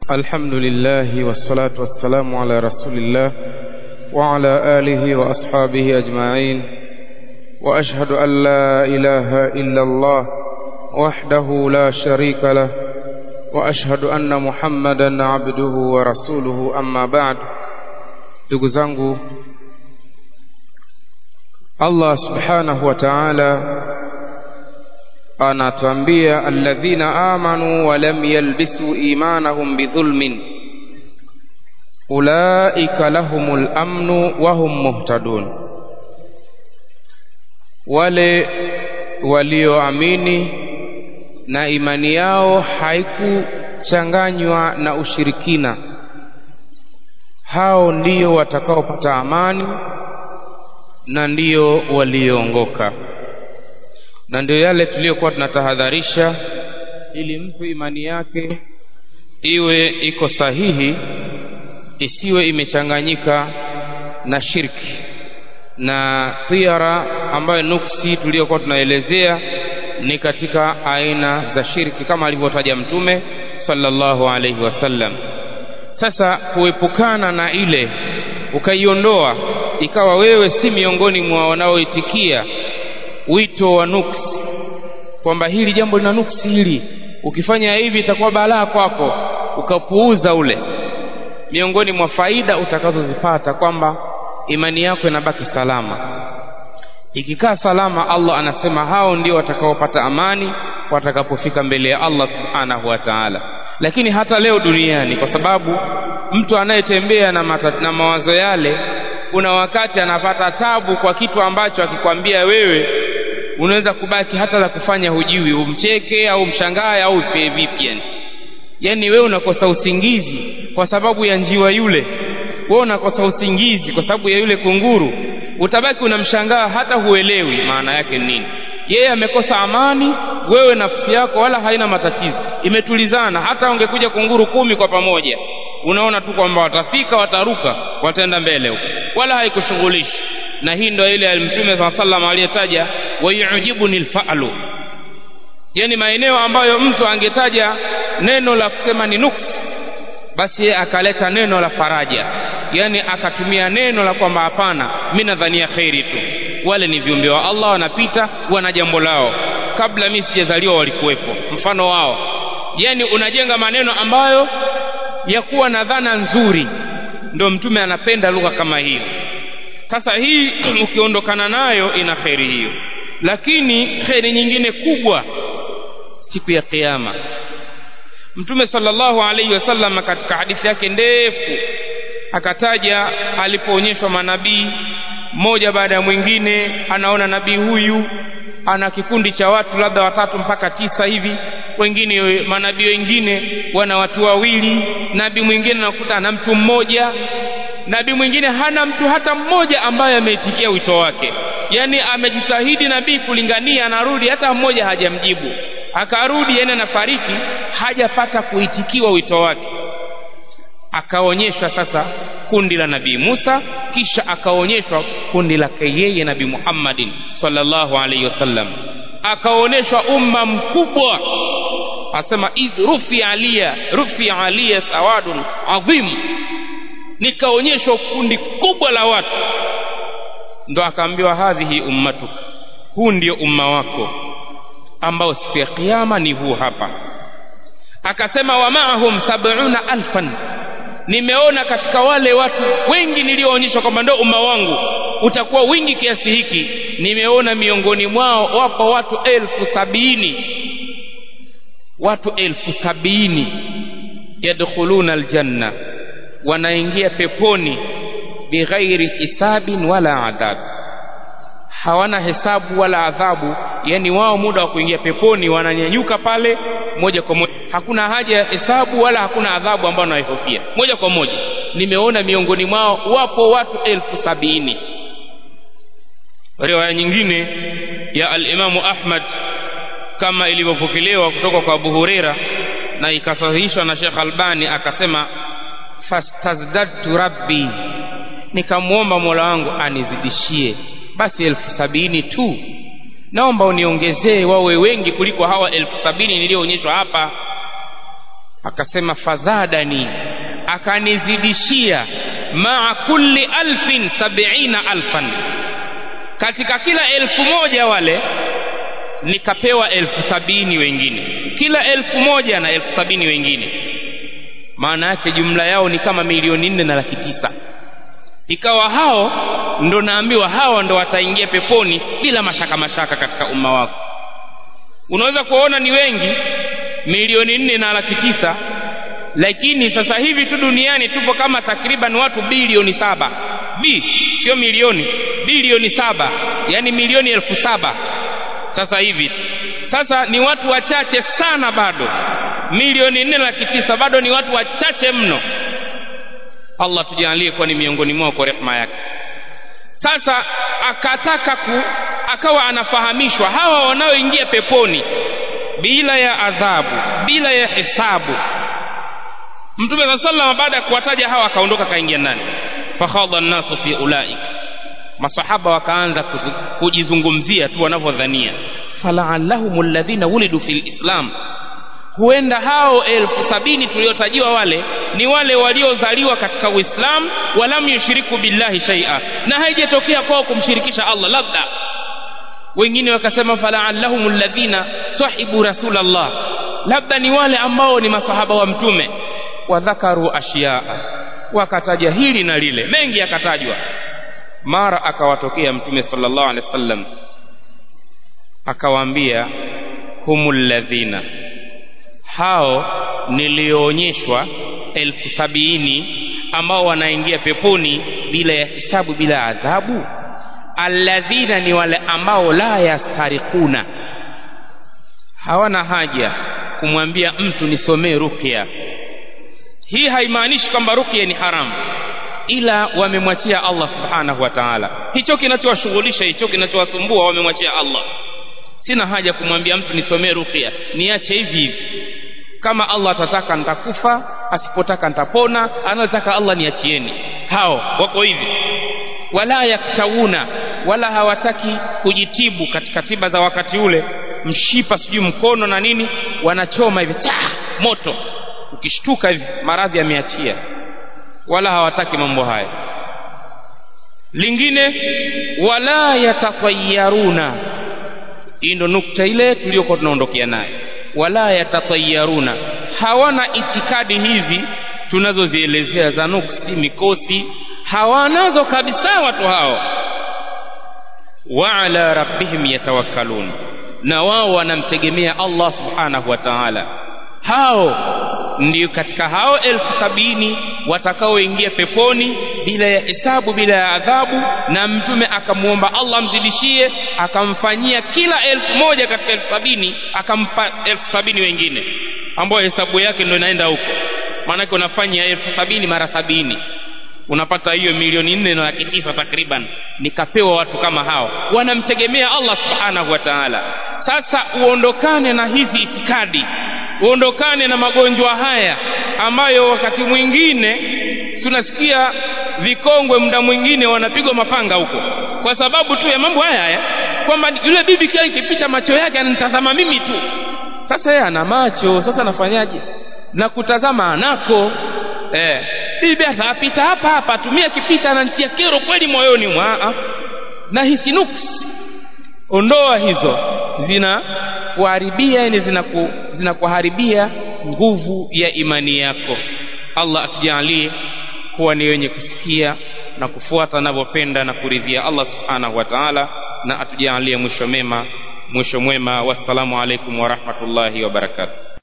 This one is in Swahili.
الحمد لله والصلاة والسلام على رسول الله وعلى آله وأصحابه أجمعين وأشهد أن لا إله إلا الله وحده لا شريك له وأشهد أن محمدا عبده ورسوله أما بعد ndugu zangu Allah subhanahu wa ta'ala anatuambia alladhina amanu wa lam yalbisu imanahum bidhulmin ulaika lahumul amnu wa hum muhtadun wale walioamini na imani yao haikuchanganywa na ushirikina hao ndiyo watakaopata amani na ndiyo walioongoka na ndio yale tuliyokuwa tunatahadharisha ili mtu imani yake iwe iko sahihi isiwe imechanganyika na shirki na tiara ambayo nuksi tuliyokuwa tunaelezea ni katika aina za shirki kama alivyotaja mtume sallallahu alaihi wasallam sasa kuepukana na ile ukaiondoa ikawa wewe si miongoni mwa wanaoitikia wito wa nuksi kwamba hili jambo lina nuksi hili ukifanya hivi itakuwa balaa kwako ukapuuza ule miongoni mwa faida utakazozipata kwamba imani yako inabaki salama ikikaa salama Allah anasema hao ndio watakaopata amani watakapofika mbele ya Allah subhanahu wa ta'ala lakini hata leo duniani kwa sababu mtu anayetembea na, na mawazo yale kuna wakati anapata tabu kwa kitu ambacho akikwambia wewe unaweza kubaki hata la kufanya hujui umcheke au mshangae au ufie vipi yani yani wewe unakosa usingizi kwa sababu ya njiwa yule wewe unakosa usingizi kwa sababu ya yule kunguru utabaki unamshangaa hata huelewi maana yake nini yeye amekosa amani wewe nafsi yako wala haina matatizo imetulizana hata ungekuja kunguru kumi kwa pamoja unaona tu kwamba watafika wataruka wataenda mbele huko wala haikushughulishi na hii ndio ile mtume saa sallam aliyetaja wayujibuni lfalu yani maeneo ambayo mtu angetaja neno la kusema ni nuksi basi yeye akaleta neno la faraja yani akatumia neno la kwamba hapana mi nadhania kheri tu wale ni viumbe wa Allah wanapita wana jambo lao kabla mimi sijazaliwa walikuwepo mfano wao yani unajenga maneno ambayo ya kuwa na dhana nzuri ndio mtume anapenda lugha kama hiyo sasa hii ukiondokana nayo ina kheri hiyo lakini kheri nyingine kubwa siku ya kiyama mtume sallallahu alaihi wasallam katika hadithi yake ndefu akataja alipoonyeshwa manabii mmoja baada ya mwingine anaona nabii huyu ana kikundi cha watu labda watatu mpaka tisa hivi wengine manabii wengine wana watu wawili nabii mwingine anakuta ana mtu mmoja nabii mwingine hana mtu hata mmoja ambaye ameitikia wito wake yani amejitahidi nabii kulingania anarudi hata mmoja hajamjibu akarudi yani anafariki hajapata kuitikiwa wito wake akaonyeshwa sasa kundi la nabii Musa kisha akaonyeshwa kundi lake yeye nabii Muhammadin sallallahu alaihi wasallam akaonyeshwa umma mkubwa asema idh rufi alia rufi alia sawadun adhim nikaonyeshwa kundi kubwa la watu ndo akaambiwa hadhihi ummatuka huu ndio umma wako ambao siku ya kiyama ni huu hapa akasema wa maahum sab'una alfan nimeona katika wale watu wengi nilioonyeshwa kwamba ndio umma wangu utakuwa wingi kiasi hiki nimeona miongoni mwao wapo watu elfu sabini watu elfu sabini yadkhuluna aljanna wanaingia peponi bighairi hisabin wala adhab hawana hesabu wala adhabu yani wao muda wa kuingia peponi wananyanyuka pale moja kwa moja hakuna haja ya hesabu wala hakuna adhabu ambayo wanaihofia moja kwa moja nimeona miongoni mwao wapo watu elfu sabini riwaya nyingine ya alimamu ahmad kama ilivyopokelewa kutoka kwa abu hureira na ikasahihishwa na shekh albani akasema fastazdadtu rabbi nikamwomba mola wangu anizidishie basi elfu sabini tu naomba uniongezee wawe wengi kuliko hawa elfu sabini niliyoonyeshwa hapa akasema fadhadani akanizidishia maa kulli alfin sabiina alfan katika kila elfu moja wale nikapewa elfu sabini wengine kila elfu moja na elfu sabini wengine maana yake jumla yao ni kama milioni nne na laki tisa ikawa hao ndo naambiwa hawa ndo wataingia peponi bila mashaka mashaka katika umma wako unaweza kuwaona ni wengi milioni nne na laki tisa lakini sasa hivi tu duniani tupo kama takriban watu bilioni saba b sio milioni bilioni saba yani milioni elfu saba sasa hivi sasa ni watu wachache sana bado milioni nne laki tisa bado ni watu wachache mno allah tujalie kuwa ni miongoni mwao kwa rehema yake sasa akataka ku akawa anafahamishwa hawa wanaoingia peponi bila ya adhabu bila ya hisabu mtume saa sallam baada ya kuwataja hawa akaondoka kaingia ndani fakhadha nnasu fi ulaik masahaba wakaanza kujizungumzia tu wanavyodhania falaallahum alladhina wulidu fi lislam huenda hao elfu sabini tuliotajiwa wale ni wale waliozaliwa katika uislamu walam yushiriku billahi shaia na haijatokea kwao kumshirikisha allah labda wengine wakasema falaallahum alladhina sahibu rasulallah labda ni wale ambao ni masahaba wa mtume wadhakaru ashiyaa wakataja hili na lile mengi yakatajwa mara akawatokea mtume sallallahu alaihi wasallam akawaambia humul ladhina hao nilioonyeshwa elfu sabini ambao wanaingia peponi bila ya hisabu bila adhabu alladhina ni wale ambao la yastarikuna hawana haja kumwambia mtu nisomee ruqya hii haimaanishi kwamba ruqya ni haramu ila wamemwachia Allah subhanahu wa ta'ala hicho kinachowashughulisha hicho kinachowasumbua wamemwachia Allah sina haja kumwambia mtu nisomee ruqya niache hivi hivi kama Allah atataka nitakufa asipotaka nitapona anataka Allah niachieni hao wako hivi wala yaktawuna wala hawataki kujitibu katika tiba za wakati ule mshipa sijui mkono na nini wanachoma hivi cha moto ukishtuka hivi maradhi yameachia wala hawataki mambo haya lingine wala yatatayaruna hii ndo nukta ile tuliyokuwa tunaondokea nayo wala yatatayaruna hawana itikadi hizi tunazozielezea za nuksi mikosi hawanazo kabisa watu hao wa ala rabbihim yatawakkalun na wao wanamtegemea Allah subhanahu wa ta'ala hao ndio katika hao elfu sabini watakaoingia peponi bila ya hisabu bila ya adhabu na mtume akamwomba Allah amzidishie akamfanyia kila elfu moja katika elfu sabini akampa elfu sabini wengine ambayo hesabu yake ndio inaenda huko maanake unafanya elfu sabini mara sabini unapata hiyo milioni nne na laki tisa takriban nikapewa watu kama hao wanamtegemea Allah subhanahu wa ta'ala sasa uondokane na hizi itikadi uondokane na magonjwa haya ambayo wakati mwingine tunasikia vikongwe muda mwingine wanapigwa mapanga huko kwa sababu tu ya mambo haya haya kwamba yule bibi kila ikipita macho yake ananitazama mimi tu sasa yeye ana macho sasa nafanyaje na kutazama anako eh bibi atapita hapa hapa atumia kipita ananitia kero kweli moyoni mwa na hisi nuksi ondoa hizo zina kuharibia yani zinaku, zinakuharibia nguvu ya imani yako Allah atujalie kuwa ni wenye kusikia na kufuata anavyopenda na kuridhia Allah subhanahu wa ta'ala na atujalie mwisho mema mwisho mwema wassalamu alaikum wa rahmatullahi wa barakatuh